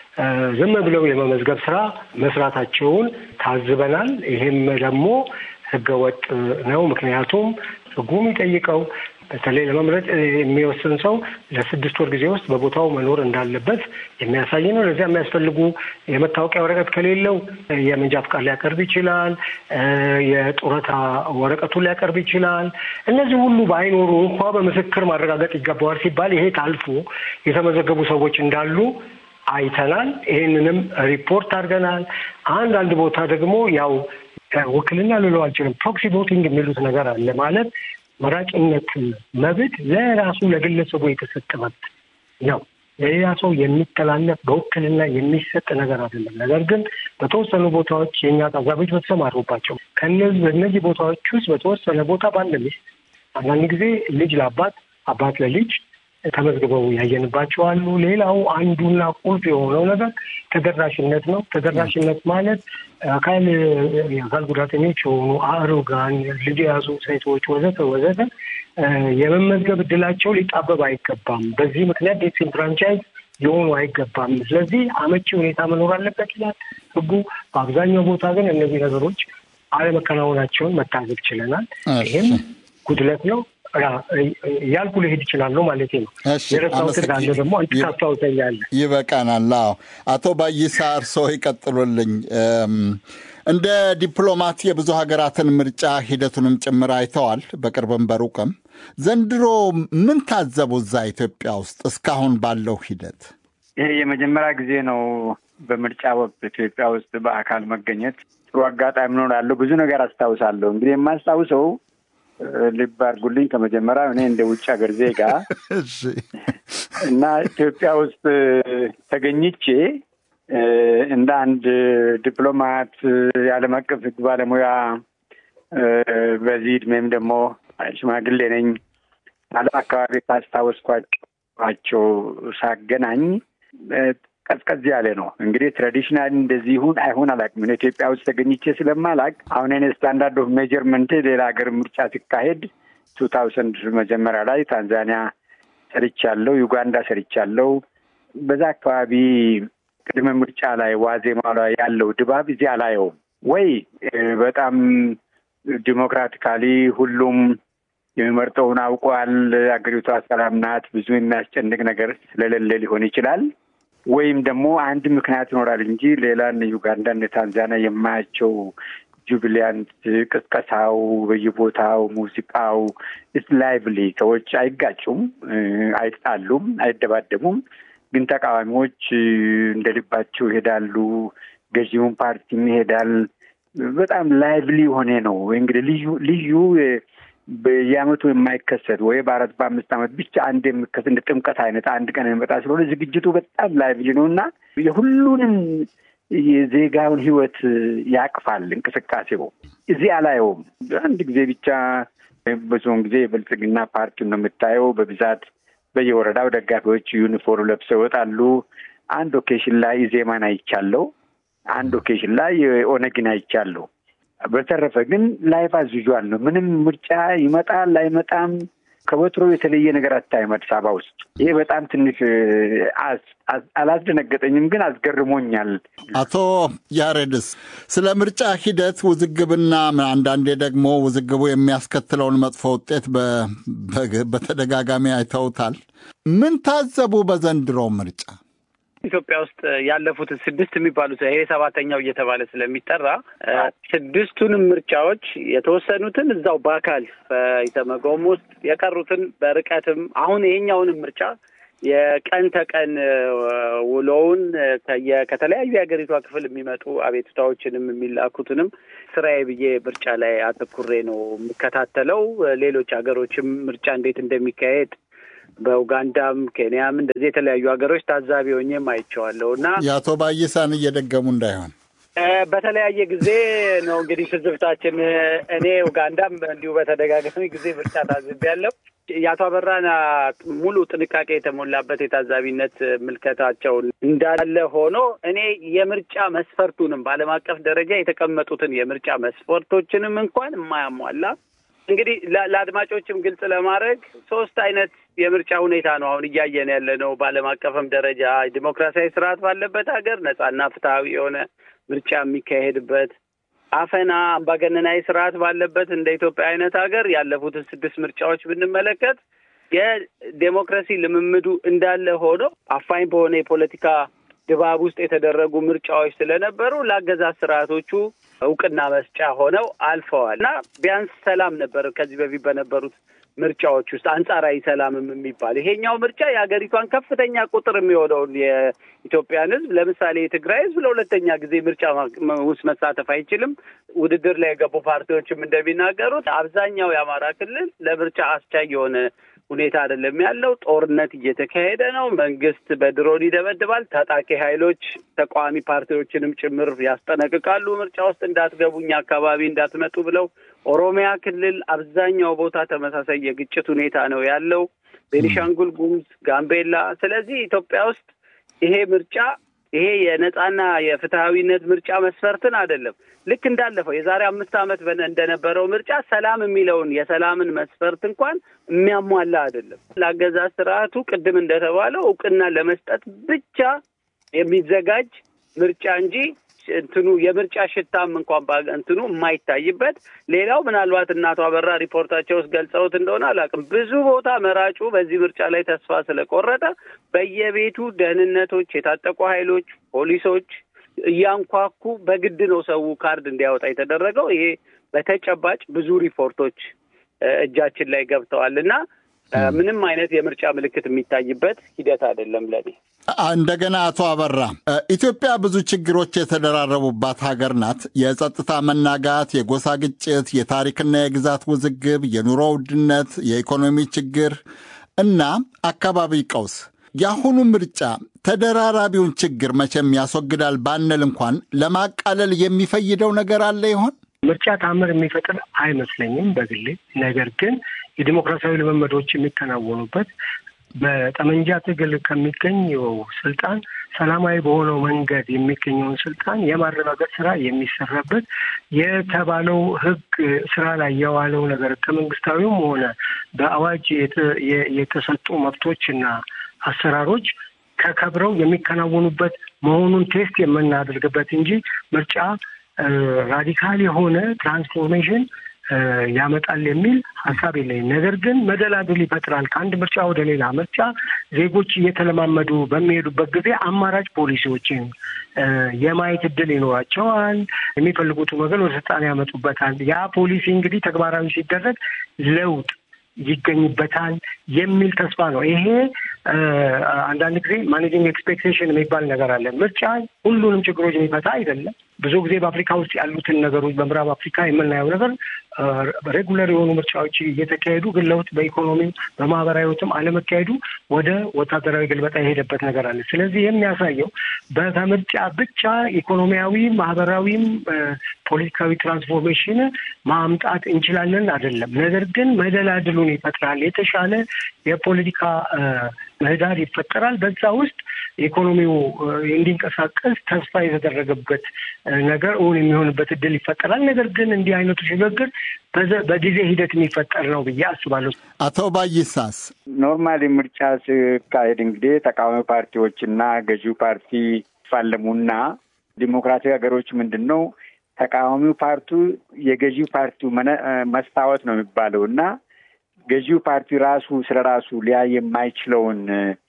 ዝም ብለው የመመዝገብ ስራ መስራታቸውን ታዝበናል። ይህም ደግሞ ህገወጥ ነው። ምክንያቱም ህጉ የሚጠይቀው በተለይ ለመምረጥ የሚወስን ሰው ለስድስት ወር ጊዜ ውስጥ በቦታው መኖር እንዳለበት የሚያሳይ ነው። ለዚያ የሚያስፈልጉ የመታወቂያ ወረቀት ከሌለው የመንጃ ፍቃድ ሊያቀርብ ይችላል። የጡረታ ወረቀቱን ሊያቀርብ ይችላል። እነዚህ ሁሉ ባይኖሩ እንኳ በምስክር ማረጋገጥ ይገባዋል ሲባል ይሄ ታልፎ የተመዘገቡ ሰዎች እንዳሉ አይተናል። ይህንንም ሪፖርት አድርገናል። አንዳንድ ቦታ ደግሞ ያው ውክልና ልለው አልችልም፣ ፕሮክሲ ቮቲንግ የሚሉት ነገር አለ ማለት መራጭነት መብት ለራሱ ለግለሰቡ የተሰጠ መብት ነው። ለሌላ ሰው የሚተላለፍ በውክልና የሚሰጥ ነገር አይደለም። ነገር ግን በተወሰኑ ቦታዎች የእኛ ታዛቢዎች በተሰማሩባቸው ከነዚህ በእነዚህ ቦታዎች ውስጥ በተወሰነ ቦታ ባለ ሚስት አንዳንድ ጊዜ ልጅ ለአባት አባት ለልጅ ተመዝግበው ያየንባቸው አሉ። ሌላው አንዱና ቁልፍ የሆነው ነገር ተደራሽነት ነው። ተደራሽነት ማለት አካል የአካል ጉዳተኞች የሆኑ አሮጋን፣ ልጅ የያዙ ሴቶች ወዘተ ወዘተ የመመዝገብ እድላቸው ሊጣበብ አይገባም። በዚህ ምክንያት ዲስኢንፍራንቻይዝ ሊሆኑ አይገባም። ስለዚህ አመቺ ሁኔታ መኖር አለበት ይላል ሕጉ። በአብዛኛው ቦታ ግን እነዚህ ነገሮች አለመከናወናቸውን መታዘብ ችለናል። ይህም ጉድለት ነው እያልኩ ልሄድ ይችላለሁ ማለት ነው። የረሳሁት እንዳለ ደግሞ አንተ ታስታውሰኛለህ። ይበቃናል። አዎ፣ አቶ ባይሳ እርስዎ ይቀጥሉልኝ። እንደ ዲፕሎማት የብዙ ሀገራትን ምርጫ ሂደቱንም ጭምር አይተዋል፣ በቅርብም በሩቅም። ዘንድሮ ምን ታዘቡ እዛ ኢትዮጵያ ውስጥ እስካሁን ባለው ሂደት? ይሄ የመጀመሪያ ጊዜ ነው በምርጫ ወቅት ኢትዮጵያ ውስጥ በአካል መገኘት። ጥሩ አጋጣሚ ነው ያለው። ብዙ ነገር አስታውሳለሁ። እንግዲህ የማስታውሰው ልብ አድርጉልኝ ከመጀመሪያ እኔ እንደ ውጭ ሀገር ዜጋ እና ኢትዮጵያ ውስጥ ተገኝቼ እንደ አንድ ዲፕሎማት የዓለም አቀፍ ሕግ ባለሙያ በዚህ እድሜም ደግሞ ሽማግሌ ነኝ። ዓለም አካባቢ ካስታወስኳቸው ሳገናኝ ቀዝቀዝ ያለ ነው። እንግዲህ ትራዲሽናል እንደዚህ ይሁን አይሁን አላውቅም። ኢትዮጵያ ውስጥ ተገኝቼ ስለማላውቅ አሁን እኔ ስታንዳርድ ኦፍ ሜጀርመንት ሌላ ሀገር ምርጫ ሲካሄድ ቱ ታውሰንድ መጀመሪያ ላይ ታንዛኒያ ሰርቻለሁ፣ ዩጋንዳ ሰርቻለሁ። በዛ አካባቢ ቅድመ ምርጫ ላይ ዋዜማ ላይ ያለው ድባብ እዚህ አላየውም ወይ በጣም ዲሞክራቲካሊ ሁሉም የሚመርጠውን አውቋል። አገሪቷ ሰላም ናት። ብዙ የሚያስጨንቅ ነገር ስለሌለ ሊሆን ይችላል። ወይም ደግሞ አንድ ምክንያት ይኖራል እንጂ ሌላ እነ ዩጋንዳ እነ ታንዛኒያ የማያቸው ጁቢሊያንት ቅስቀሳው፣ በየቦታው ሙዚቃው ኢትስ ላይቭሊ ሰዎች አይጋጩም፣ አይጣሉም፣ አይደባደቡም። ግን ተቃዋሚዎች እንደ ልባቸው ይሄዳሉ። ገዢውን ፓርቲም ይሄዳል። በጣም ላይቭሊ የሆነ ነው። እንግዲህ ልዩ ልዩ በየዓመቱ የማይከሰት ወይ በአራት በአምስት ዓመት ብቻ አንድ የሚከሰት እንደ ጥምቀት አይነት አንድ ቀን የሚመጣ ስለሆነ ዝግጅቱ በጣም ላይቭሊ ነው እና የሁሉንም የዜጋውን ሕይወት ያቅፋል እንቅስቃሴው። እዚህ አላየውም። አንድ ጊዜ ብቻ ብዙውን ጊዜ የብልጽግና ፓርቲውን ነው የምታየው። በብዛት በየወረዳው ደጋፊዎች ዩኒፎርም ለብሰው ይወጣሉ። አንድ ኦኬሽን ላይ ዜማን አይቻለው። አንድ ኦኬሽን ላይ ኦነግን አይቻለሁ። በተረፈ ግን ላይፍ አዝ ዩዥዋል ነው። ምንም ምርጫ ይመጣል አይመጣም ከወትሮ የተለየ ነገር አታይም አዲስ አበባ ውስጥ። ይሄ በጣም ትንሽ አላስደነገጠኝም፣ ግን አስገርሞኛል። አቶ ያሬድስ ስለ ምርጫ ሂደት ውዝግብና አንዳንዴ ደግሞ ውዝግቡ የሚያስከትለውን መጥፎ ውጤት በተደጋጋሚ አይተውታል። ምን ታዘቡ በዘንድሮ ምርጫ? ኢትዮጵያ ውስጥ ያለፉት ስድስት የሚባሉት ይሄ ሰባተኛው እየተባለ ስለሚጠራ ስድስቱንም ምርጫዎች የተወሰኑትን እዛው በአካል በኢሰመጎም ውስጥ የቀሩትን በርቀትም አሁን ይሄኛውንም ምርጫ የቀን ተቀን ውሎውን ከተለያዩ የሀገሪቷ ክፍል የሚመጡ አቤቱታዎችንም የሚላኩትንም ስራዬ ብዬ ምርጫ ላይ አተኩሬ ነው የሚከታተለው። ሌሎች ሀገሮችም ምርጫ እንዴት እንደሚካሄድ በኡጋንዳም ኬንያም እንደዚህ የተለያዩ ሀገሮች ታዛቢ ሆኜም አይቼዋለሁ እና የአቶ ባይሳን እየደገሙ እንዳይሆን በተለያየ ጊዜ ነው እንግዲህ ትዝብታችን። እኔ ኡጋንዳም እንዲሁ በተደጋጋሚ ጊዜ ምርጫ ታዝቤያለሁ። የአቶ አበራን ሙሉ ጥንቃቄ የተሞላበት የታዛቢነት ምልከታቸው እንዳለ ሆኖ እኔ የምርጫ መስፈርቱንም በዓለም አቀፍ ደረጃ የተቀመጡትን የምርጫ መስፈርቶችንም እንኳን የማያሟላ እንግዲህ ለአድማጮችም ግልጽ ለማድረግ ሶስት አይነት የምርጫ ሁኔታ ነው አሁን እያየን ያለ ነው። በዓለም አቀፍም ደረጃ ዲሞክራሲያዊ ስርዓት ባለበት ሀገር ነጻና ፍትሐዊ የሆነ ምርጫ የሚካሄድበት፣ አፈና አምባገነናዊ ስርዓት ባለበት እንደ ኢትዮጵያ አይነት ሀገር ያለፉትን ስድስት ምርጫዎች ብንመለከት የዴሞክራሲ ልምምዱ እንዳለ ሆኖ አፋኝ በሆነ የፖለቲካ ድባብ ውስጥ የተደረጉ ምርጫዎች ስለነበሩ ለአገዛዝ ስርዓቶቹ እውቅና መስጫ ሆነው አልፈዋል እና ቢያንስ ሰላም ነበር ከዚህ በፊት በነበሩት ምርጫዎች ውስጥ አንጻራዊ ሰላምም የሚባል ይሄኛው ምርጫ የሀገሪቷን ከፍተኛ ቁጥር የሚሆነውን የኢትዮጵያን ሕዝብ ለምሳሌ የትግራይ ሕዝብ ለሁለተኛ ጊዜ ምርጫ ውስጥ መሳተፍ አይችልም። ውድድር ላይ የገቡ ፓርቲዎችም እንደሚናገሩት አብዛኛው የአማራ ክልል ለምርጫ አስቻይ የሆነ ሁኔታ አይደለም ያለው። ጦርነት እየተካሄደ ነው። መንግስት በድሮን ይደበድባል። ታጣቂ ኃይሎች ተቃዋሚ ፓርቲዎችንም ጭምር ያስጠነቅቃሉ። ምርጫ ውስጥ እንዳትገቡ፣ እኛ አካባቢ እንዳትመጡ ብለው። ኦሮሚያ ክልል አብዛኛው ቦታ ተመሳሳይ የግጭት ሁኔታ ነው ያለው። ቤኒሻንጉል ጉሙዝ፣ ጋምቤላ። ስለዚህ ኢትዮጵያ ውስጥ ይሄ ምርጫ ይሄ የነጻና የፍትሐዊነት ምርጫ መስፈርትን አይደለም ልክ እንዳለፈው የዛሬ አምስት ዓመት እንደነበረው ምርጫ ሰላም የሚለውን የሰላምን መስፈርት እንኳን የሚያሟላ አይደለም። ለአገዛዝ ስርዓቱ ቅድም እንደተባለው እውቅና ለመስጠት ብቻ የሚዘጋጅ ምርጫ እንጂ እንትኑ የምርጫ ሽታም እንኳን እንትኑ የማይታይበት ሌላው ምናልባት እናቷ አበራ ሪፖርታቸው ውስጥ ገልጸውት እንደሆነ አላውቅም። ብዙ ቦታ መራጩ በዚህ ምርጫ ላይ ተስፋ ስለቆረጠ በየቤቱ ደህንነቶች፣ የታጠቁ ኃይሎች፣ ፖሊሶች እያንኳኩ በግድ ነው ሰው ካርድ እንዲያወጣ የተደረገው። ይሄ በተጨባጭ ብዙ ሪፖርቶች እጃችን ላይ ገብተዋል እና ምንም አይነት የምርጫ ምልክት የሚታይበት ሂደት አይደለም ለኔ። እንደገና አቶ አበራ ኢትዮጵያ ብዙ ችግሮች የተደራረቡባት ሀገር ናት። የጸጥታ መናጋት፣ የጎሳ ግጭት፣ የታሪክና የግዛት ውዝግብ፣ የኑሮ ውድነት፣ የኢኮኖሚ ችግር እና አካባቢ ቀውስ። የአሁኑ ምርጫ ተደራራቢውን ችግር መቼም ያስወግዳል ባንል እንኳን ለማቃለል የሚፈይደው ነገር አለ ይሆን? ምርጫ ታምር የሚፈጥር አይመስለኝም በግሌ። ነገር ግን የዲሞክራሲያዊ ልምምዶች የሚከናወኑበት በጠመንጃ ትግል ከሚገኘው ስልጣን ሰላማዊ በሆነው መንገድ የሚገኘውን ስልጣን የማረጋገጥ ስራ የሚሰራበት የተባለው ሕግ ስራ ላይ የዋለው ነገር ከመንግስታዊም ሆነ በአዋጅ የተሰጡ መብቶችና አሰራሮች ከከብረው የሚከናወኑበት መሆኑን ቴስት የምናደርግበት እንጂ ምርጫ ራዲካል የሆነ ትራንስፎርሜሽን ያመጣል የሚል ሀሳብ የለኝም። ነገር ግን መደላድል ይፈጥራል። ከአንድ ምርጫ ወደ ሌላ ምርጫ ዜጎች እየተለማመዱ በሚሄዱበት ጊዜ አማራጭ ፖሊሲዎችን የማየት እድል ይኖራቸዋል። የሚፈልጉትን ወገን ወደ ስልጣን ያመጡበታል። ያ ፖሊሲ እንግዲህ ተግባራዊ ሲደረግ ለውጥ ይገኝበታል የሚል ተስፋ ነው። ይሄ አንዳንድ ጊዜ ማኔጂንግ ኤክስፔክቴሽን የሚባል ነገር አለ። ምርጫ ሁሉንም ችግሮች የሚፈታ አይደለም። ብዙ ጊዜ በአፍሪካ ውስጥ ያሉትን ነገሮች በምዕራብ አፍሪካ የምናየው ነገር ሬጉለር የሆኑ ምርጫዎች እየተካሄዱ ግን ለውጥ በኢኮኖሚው በማህበራዊ ህይወትም አለመካሄዱ ወደ ወታደራዊ ግልበጣ የሄደበት ነገር አለ። ስለዚህ የሚያሳየው በምርጫ ብቻ ኢኮኖሚያዊ፣ ማህበራዊም ፖለቲካዊ ትራንስፎርሜሽን ማምጣት እንችላለን አይደለም። ነገር ግን መደላድሉን ይፈጥራል። የተሻለ የፖለቲካ ምህዳር ይፈጠራል። በዛ ውስጥ ኢኮኖሚው እንዲንቀሳቀስ ተስፋ የተደረገበት ነገር እውን የሚሆንበት እድል ይፈጠራል። ነገር ግን እንዲህ አይነቱ ሽግግር በጊዜ ሂደት የሚፈጠር ነው ብዬ አስባለሁ። አቶ ባይሳስ ኖርማሊ ምርጫ ሲካሄድ እንግዲህ ተቃዋሚ ፓርቲዎችና ገዢው ፓርቲ ይፋለሙና ዲሞክራሲያዊ ሀገሮች ምንድን ነው ተቃዋሚው ፓርቲ የገዢው ፓርቲው መስታወት ነው የሚባለው እና ገዢው ፓርቲ ራሱ ስለ ራሱ ሊያይ የማይችለውን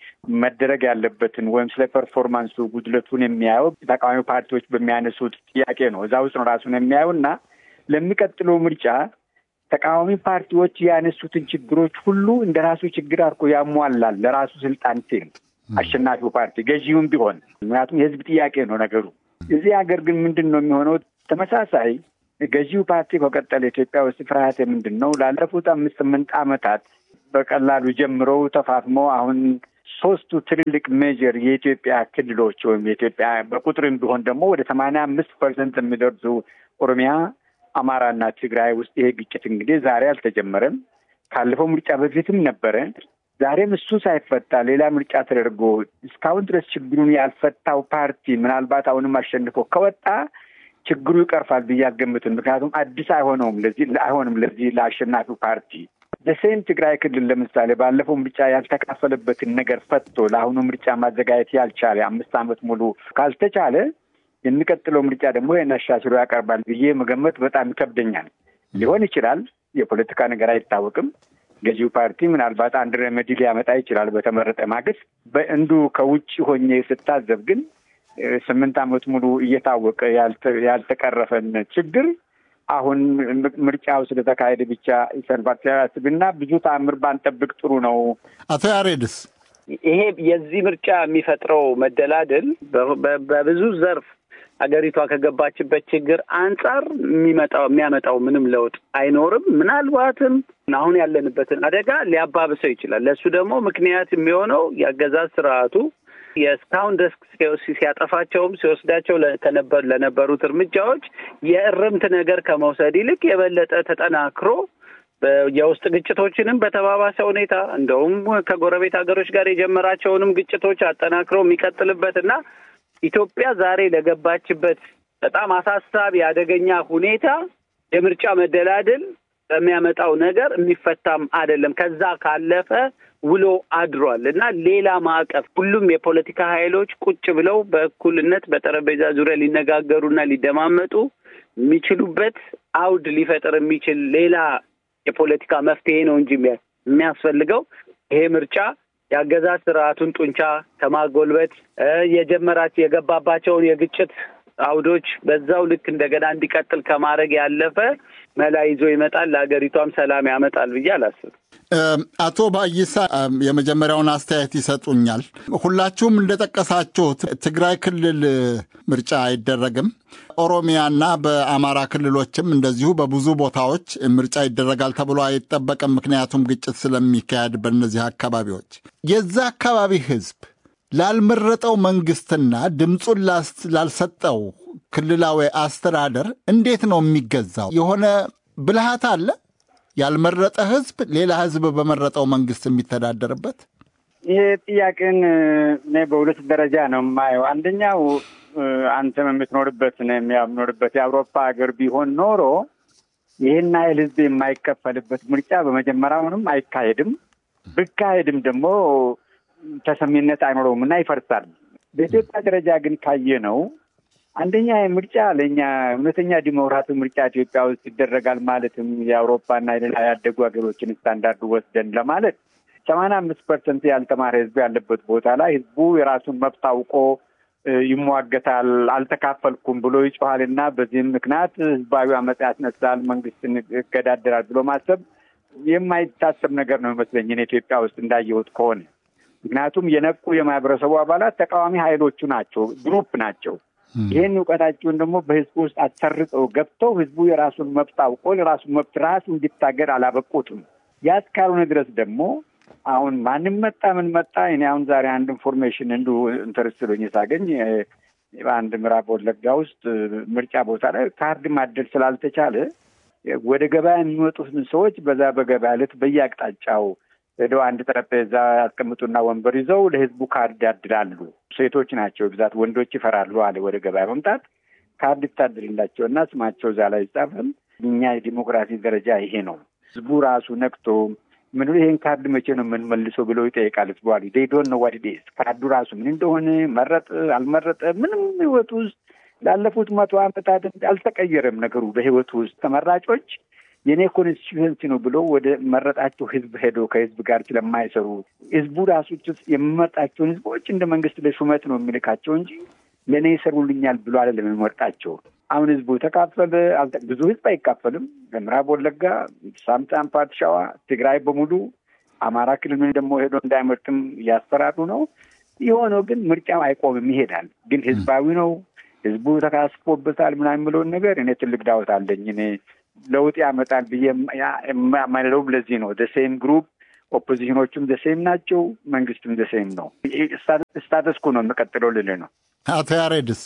መደረግ ያለበትን ወይም ስለ ፐርፎርማንሱ ጉድለቱን የሚያየው ተቃዋሚ ፓርቲዎች በሚያነሱት ጥያቄ ነው። እዛ ውስጥ ነው ራሱን የሚያየው እና ለሚቀጥለው ምርጫ ተቃዋሚ ፓርቲዎች ያነሱትን ችግሮች ሁሉ እንደ ራሱ ችግር አድርጎ ያሟላል ለራሱ ስልጣን ሲል አሸናፊው ፓርቲ ገዢውም ቢሆን ምክንያቱም የህዝብ ጥያቄ ነው ነገሩ። እዚህ ሀገር ግን ምንድን ነው የሚሆነው? ተመሳሳይ ገዢው ፓርቲ ከቀጠለ ኢትዮጵያ ውስጥ ፍርሃት ምንድን ነው? ላለፉት አምስት ስምንት ዓመታት በቀላሉ ጀምረው ተፋፍመው አሁን ሶስቱ ትልልቅ ሜጀር የኢትዮጵያ ክልሎች ወይም የኢትዮጵያ በቁጥርም ቢሆን ደግሞ ወደ ሰማንያ አምስት ፐርሰንት የሚደርሱ ኦሮሚያ፣ አማራና ትግራይ ውስጥ ይሄ ግጭት እንግዲህ ዛሬ አልተጀመረም። ካለፈው ምርጫ በፊትም ነበረ። ዛሬም እሱ ሳይፈታ ሌላ ምርጫ ተደርጎ እስካሁን ድረስ ችግሩን ያልፈታው ፓርቲ ምናልባት አሁንም አሸንፎ ከወጣ ችግሩ ይቀርፋል ብዬ አልገምትም። ምክንያቱም አዲስ አይሆነውም ለዚህ አይሆንም ለዚህ ለአሸናፊው ፓርቲ በሴም ትግራይ ክልል ለምሳሌ ባለፈው ምርጫ ያልተካፈለበትን ነገር ፈቶ ለአሁኑ ምርጫ ማዘጋጀት ያልቻለ አምስት ዓመት ሙሉ ካልተቻለ የሚቀጥለው ምርጫ ደግሞ ይህን አሻሽሎ ያቀርባል ብዬ መገመት በጣም ይከብደኛል። ሊሆን ይችላል። የፖለቲካ ነገር አይታወቅም። ገዢው ፓርቲ ምናልባት አንድ ረመዲ ሊያመጣ ይችላል በተመረጠ ማግስት። በእንዱ ከውጭ ሆኜ ስታዘብ ግን ስምንት ዓመት ሙሉ እየታወቀ ያልተቀረፈን ችግር አሁን ምርጫው ስለተካሄደ ብቻ ይሰንባት ሲያስብና ብዙ ተአምር ባንጠብቅ ጥሩ ነው። አቶ ያሬድስ ይሄ የዚህ ምርጫ የሚፈጥረው መደላድል በብዙ ዘርፍ አገሪቷ ከገባችበት ችግር አንጻር የሚመጣው የሚያመጣው ምንም ለውጥ አይኖርም። ምናልባትም አሁን ያለንበትን አደጋ ሊያባብሰው ይችላል። ለእሱ ደግሞ ምክንያት የሚሆነው የአገዛዝ ስርዓቱ የእስካሁን ድረስ ሲያጠፋቸውም ሲወስዳቸው ለነበሩት እርምጃዎች የእርምት ነገር ከመውሰድ ይልቅ የበለጠ ተጠናክሮ የውስጥ ግጭቶችንም በተባባሰ ሁኔታ እንደውም ከጎረቤት ሀገሮች ጋር የጀመራቸውንም ግጭቶች አጠናክሮ የሚቀጥልበት እና ኢትዮጵያ ዛሬ ለገባችበት በጣም አሳሳቢ አደገኛ ሁኔታ የምርጫ መደላድል በሚያመጣው ነገር የሚፈታም አይደለም። ከዛ ካለፈ ውሎ አድሯል እና ሌላ ማዕቀፍ ሁሉም የፖለቲካ ኃይሎች ቁጭ ብለው በእኩልነት በጠረጴዛ ዙሪያ ሊነጋገሩና ሊደማመጡ የሚችሉበት አውድ ሊፈጥር የሚችል ሌላ የፖለቲካ መፍትሄ ነው እንጂ የሚያስፈልገው ይሄ ምርጫ የአገዛዝ ስርዓቱን ጡንቻ ከማጎልበት የጀመራቸው የገባባቸውን የግጭት አውዶች በዛው ልክ እንደገና እንዲቀጥል ከማድረግ ያለፈ መላ ይዞ ይመጣል፣ ለሀገሪቷም ሰላም ያመጣል ብዬ አላስብም። አቶ ባይሳ የመጀመሪያውን አስተያየት ይሰጡኛል። ሁላችሁም እንደጠቀሳችሁት ትግራይ ክልል ምርጫ አይደረግም። ኦሮሚያና በአማራ ክልሎችም እንደዚሁ በብዙ ቦታዎች ምርጫ ይደረጋል ተብሎ አይጠበቅም። ምክንያቱም ግጭት ስለሚካሄድ በእነዚህ አካባቢዎች የዛ አካባቢ ህዝብ ላልመረጠው መንግስትና ድምፁን ላልሰጠው ክልላዊ አስተዳደር እንዴት ነው የሚገዛው? የሆነ ብልሃት አለ? ያልመረጠ ህዝብ ሌላ ህዝብ በመረጠው መንግስት የሚተዳደርበት? ይሄ ጥያቄን እኔ በሁለት ደረጃ ነው የማየው። አንደኛው አንተም የምትኖርበት የምኖርበት የአውሮፓ ሀገር ቢሆን ኖሮ ይህን ያህል ህዝብ የማይከፈልበት ምርጫ በመጀመሪያውንም አይካሄድም። ብካሄድም ደግሞ ተሰሚነት አይኖረውም እና ይፈርሳል። በኢትዮጵያ ደረጃ ግን ካየ ነው አንደኛ ምርጫ ለእኛ እውነተኛ ዲሞክራሲ ምርጫ ኢትዮጵያ ውስጥ ይደረጋል ማለትም የአውሮፓና የሌላ ያደጉ ሀገሮችን ስታንዳርድ ወስደን ለማለት ሰማንያ አምስት ፐርሰንት ያልተማረ ህዝብ ያለበት ቦታ ላይ ህዝቡ የራሱን መብት አውቆ ይሟገታል፣ አልተካፈልኩም ብሎ ይጮሃል እና በዚህም ምክንያት ህዝባዊ አመፅ ያስነሳል፣ መንግስትን ይገዳደራል ብሎ ማሰብ የማይታሰብ ነገር ነው ይመስለኝ እኔ ኢትዮጵያ ውስጥ እንዳየሁት ከሆነ ምክንያቱም የነቁ የማህበረሰቡ አባላት ተቃዋሚ ሀይሎቹ ናቸው፣ ግሩፕ ናቸው። ይህን እውቀታቸውን ደግሞ በህዝቡ ውስጥ አሰርጠው ገብተው ህዝቡ የራሱን መብት አውቆ የራሱን መብት ራሱ እንዲታገር አላበቁትም። ያ እስካልሆነ ድረስ ደግሞ አሁን ማንም መጣ ምን መጣ እኔ አሁን ዛሬ አንድ ኢንፎርሜሽን እንዲሁ ኢንተረስት ብሎኝ ሳገኝ በአንድ ምዕራብ ወለጋ ውስጥ ምርጫ ቦታ ላይ ካርድ ማደል ስላልተቻለ ወደ ገበያ የሚመጡትን ሰዎች በዛ በገበያ ዕለት በየአቅጣጫው ሄደው አንድ ጠረጴዛ ያስቀምጡና ወንበር ይዘው ለህዝቡ ካርድ ያድላሉ። ሴቶች ናቸው ብዛት፣ ወንዶች ይፈራሉ አለ ወደ ገበያ መምጣት። ካርድ ይታድልላቸው እና ስማቸው እዛ ላይ ይጻፋል። እኛ የዲሞክራሲ ደረጃ ይሄ ነው። ህዝቡ ራሱ ነቅቶ ምን ይሄን ካርድ መቼ ነው የምንመልሰው ብለው ይጠይቃል። ህዝቡ አሉ ዴዶን ነው ዋት ዴስ ካርዱ ራሱ ምን እንደሆነ መረጥ አልመረጠ ምንም ህይወቱ ውስጥ ላለፉት መቶ ዓመታት አልተቀየረም ነገሩ በህይወቱ ውስጥ ተመራጮች የኔ ኮንስቲቱንሲ ነው ብሎ ወደ መረጣቸው ህዝብ ሄዶ ከህዝብ ጋር ስለማይሰሩ ህዝቡ ራሱ የሚመርጣቸውን ህዝቦች እንደ መንግስት ለሹመት ነው የሚልካቸው እንጂ ለእኔ ይሰሩልኛል ብሎ አይደለም የሚመርጣቸው። አሁን ህዝቡ ተካፈለ ብዙ ህዝብ አይካፈልም። በምዕራብ ወለጋ፣ ሳምጣን፣ ፓርት ሸዋ፣ ትግራይ በሙሉ አማራ ክልል ደግሞ ሄዶ እንዳይመርጥም እያስፈራሩ ነው። የሆነው ግን ምርጫው አይቆምም፣ ይሄዳል። ግን ህዝባዊ ነው፣ ህዝቡ ተካስፎበታል ምናምን የምለውን ነገር እኔ ትልቅ ዳወት አለኝ እኔ ለውጥ ያመጣል ብዬ የማይለውም ለዚህ ነው። ደሴም ግሩፕ ኦፖዚሽኖቹም ደሴም ናቸው፣ መንግስትም ደሴም ነው። ስታተስኩ ነው የምቀጥለው ልል ነው። አቶ ያሬድስ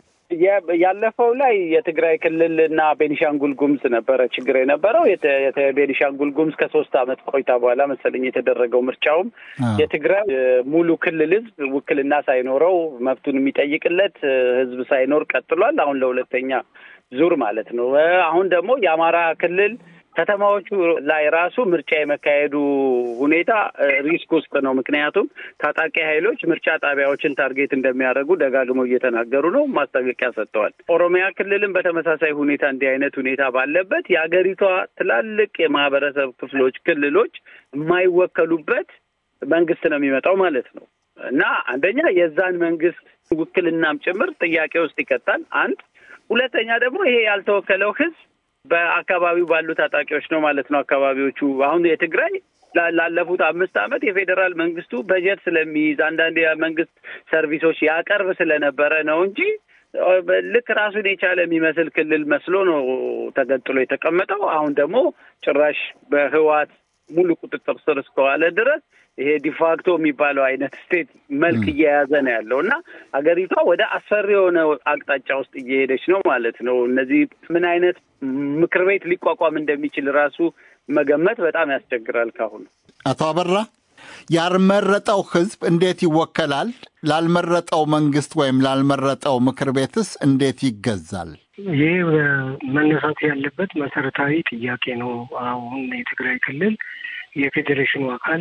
ያለፈው ላይ የትግራይ ክልል እና ቤኒሻንጉል ጉምዝ ነበረ ችግር የነበረው። ቤኒሻንጉል ጉምዝ ከሶስት አመት ቆይታ በኋላ መሰለኝ የተደረገው ምርጫውም የትግራይ ሙሉ ክልል ህዝብ ውክልና ሳይኖረው መብቱን የሚጠይቅለት ህዝብ ሳይኖር ቀጥሏል። አሁን ለሁለተኛ ዙር ማለት ነው። አሁን ደግሞ የአማራ ክልል ከተማዎቹ ላይ ራሱ ምርጫ የመካሄዱ ሁኔታ ሪስክ ውስጥ ነው። ምክንያቱም ታጣቂ ኃይሎች ምርጫ ጣቢያዎችን ታርጌት እንደሚያደርጉ ደጋግመው እየተናገሩ ነው፣ ማስጠንቀቂያ ሰጥተዋል። ኦሮሚያ ክልልም በተመሳሳይ ሁኔታ እንዲህ አይነት ሁኔታ ባለበት የሀገሪቷ ትላልቅ የማህበረሰብ ክፍሎች ክልሎች የማይወከሉበት መንግስት ነው የሚመጣው ማለት ነው እና አንደኛ የዛን መንግስት ውክልናም ጭምር ጥያቄ ውስጥ ይከታል። አንድ ሁለተኛ ደግሞ ይሄ ያልተወከለው ህዝብ በአካባቢው ባሉ ታጣቂዎች ነው ማለት ነው። አካባቢዎቹ አሁን የትግራይ ላለፉት አምስት ዓመት የፌዴራል መንግስቱ በጀት ስለሚይዝ አንዳንድ የመንግስት ሰርቪሶች ያቀርብ ስለነበረ ነው እንጂ ልክ ራሱን የቻለ የሚመስል ክልል መስሎ ነው ተገንጥሎ የተቀመጠው። አሁን ደግሞ ጭራሽ በህዋት ሙሉ ቁጥጥር ስር እስከዋለ ድረስ ይሄ ዲፋክቶ የሚባለው አይነት ስቴት መልክ እየያዘ ነው ያለው እና ሀገሪቷ ወደ አስፈሪ የሆነ አቅጣጫ ውስጥ እየሄደች ነው ማለት ነው። እነዚህ ምን አይነት ምክር ቤት ሊቋቋም እንደሚችል ራሱ መገመት በጣም ያስቸግራል። ካሁኑ አቶ አበራ ያልመረጠው ህዝብ እንዴት ይወከላል? ላልመረጠው መንግስት ወይም ላልመረጠው ምክር ቤትስ እንዴት ይገዛል? ይህ መነሳት ያለበት መሰረታዊ ጥያቄ ነው። አሁን የትግራይ ክልል የፌዴሬሽኑ አካል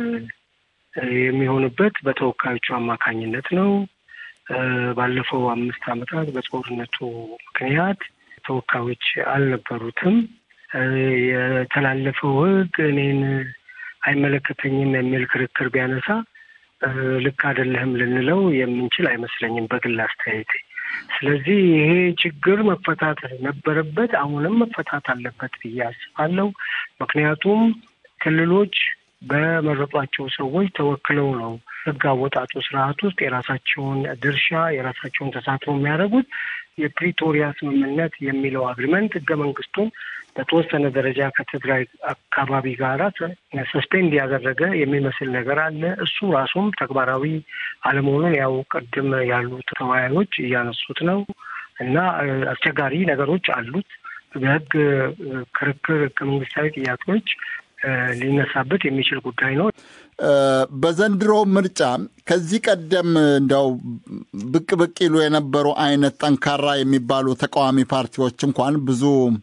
የሚሆንበት በተወካዮቹ አማካኝነት ነው። ባለፈው አምስት ዓመታት በጦርነቱ ምክንያት ተወካዮች አልነበሩትም። የተላለፈው ህግ እኔን አይመለከተኝም የሚል ክርክር ቢያነሳ ልክ አይደለህም ልንለው የምንችል አይመስለኝም በግል አስተያየቴ። ስለዚህ ይሄ ችግር መፈታት ነበረበት፣ አሁንም መፈታት አለበት ብዬ አስባለሁ። ምክንያቱም ክልሎች በመረጧቸው ሰዎች ተወክለው ነው ህግ አወጣጡ ስርዓት ውስጥ የራሳቸውን ድርሻ የራሳቸውን ተሳትፎ የሚያደርጉት። የፕሪቶሪያ ስምምነት የሚለው አግሪመንት ህገ መንግስቱን በተወሰነ ደረጃ ከትግራይ አካባቢ ጋራ ሰስፔንድ ያደረገ የሚመስል ነገር አለ። እሱ ራሱም ተግባራዊ አለመሆኑን ያው ቅድም ያሉት ተወያዮች እያነሱት ነው እና አስቸጋሪ ነገሮች አሉት። በህግ ክርክር ህገ መንግስታዊ ጥያቄዎች ሊነሳበት የሚችል ጉዳይ ነው። በዘንድሮ ምርጫ ከዚህ ቀደም እንዲያው ብቅ ብቅ ይሉ የነበሩ አይነት ጠንካራ የሚባሉ ተቃዋሚ ፓርቲዎች እንኳን ብዙ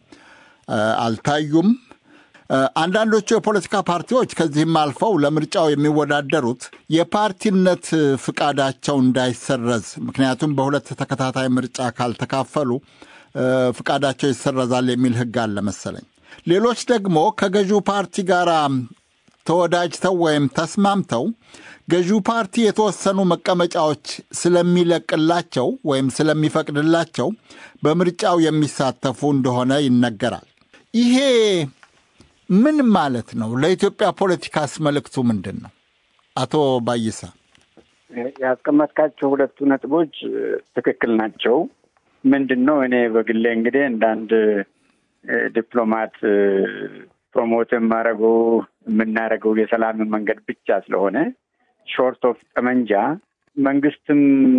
አልታዩም። አንዳንዶቹ የፖለቲካ ፓርቲዎች ከዚህም አልፈው ለምርጫው የሚወዳደሩት የፓርቲነት ፍቃዳቸው እንዳይሰረዝ፣ ምክንያቱም በሁለት ተከታታይ ምርጫ ካልተካፈሉ ፍቃዳቸው ይሰረዛል የሚል ህግ አለ መሰለኝ። ሌሎች ደግሞ ከገዢው ፓርቲ ጋር ተወዳጅተው ወይም ተስማምተው ገዢው ፓርቲ የተወሰኑ መቀመጫዎች ስለሚለቅላቸው ወይም ስለሚፈቅድላቸው በምርጫው የሚሳተፉ እንደሆነ ይነገራል። ይሄ ምን ማለት ነው? ለኢትዮጵያ ፖለቲካስ መልእክቱ ምንድን ነው? አቶ ባይሳ ያስቀመጥካቸው ሁለቱ ነጥቦች ትክክል ናቸው። ምንድን ነው እኔ በግሌ እንግዲህ እንደ አንድ ዲፕሎማት ፕሮሞት የማደርገው የምናደርገው የሰላምን መንገድ ብቻ ስለሆነ ሾርት ኦፍ ጠመንጃ መንግስትም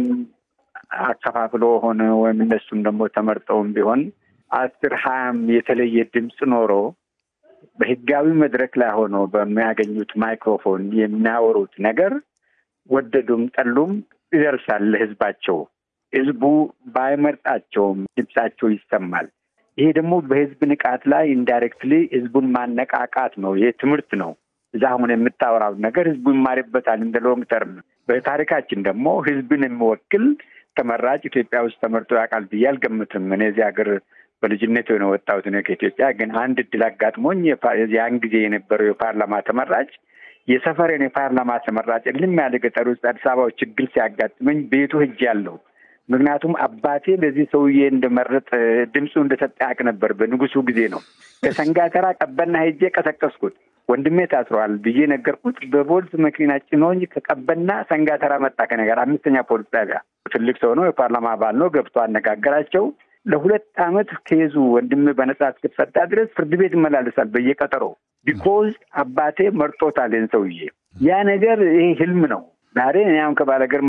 አከፋፍሎ ሆነ ወይም እነሱም ደግሞ ተመርጠውም ቢሆን አስር ሀያም የተለየ ድምፅ ኖሮ በህጋዊ መድረክ ላይ ሆኖ በሚያገኙት ማይክሮፎን የሚያወሩት ነገር ወደዱም ጠሉም ይደርሳል ለህዝባቸው። ህዝቡ ባይመርጣቸውም ድምፃቸው ይሰማል። ይሄ ደግሞ በህዝብ ንቃት ላይ ኢንዳይሬክትሊ ህዝቡን ማነቃቃት ነው። ይሄ ትምህርት ነው። እዛ አሁን የምታወራው ነገር ህዝቡ ይማርበታል እንደ ሎንግ ተርም። በታሪካችን ደግሞ ህዝብን የሚወክል ተመራጭ ኢትዮጵያ ውስጥ ተመርጦ ያውቃል ብዬ አልገምትም። እኔ እዚህ ሀገር በልጅነት ነው የወጣሁት እኔ ከኢትዮጵያ። ግን አንድ እድል አጋጥሞኝ ያን ጊዜ የነበረው የፓርላማ ተመራጭ የሰፈሬን የፓርላማ ተመራጭ እልም ያለ ገጠር ውስጥ አዲስ አበባ ችግር ሲያጋጥመኝ ቤቱ ሄጄ ያለው ምክንያቱም አባቴ ለዚህ ሰውዬ እንደመረጥ ድምፁ እንደሰጠ ያውቅ ነበር። በንጉሱ ጊዜ ነው። ከሰንጋተራ ቀበና ሄጄ ቀሰቀስኩት። ወንድሜ ታስሯል ብዬ ነገርኩት። በፖሊስ መኪና ጭኖኝ ከቀበና ሰንጋተራ መጣ ከነገር አምስተኛ ፖሊስ ጣቢያ። ትልቅ ሰው ነው፣ የፓርላማ አባል ነው። ገብቶ አነጋገራቸው። ለሁለት ዓመት ከይዙ ወንድሜ በነጻ እስክትፈታ ድረስ ፍርድ ቤት ይመላለሳል በየቀጠሮ ቢኮዝ አባቴ መርጦታል ሰውዬ። ያ ነገር ይሄ ህልም ነው። ዛሬ እኔ አሁን ከባለገር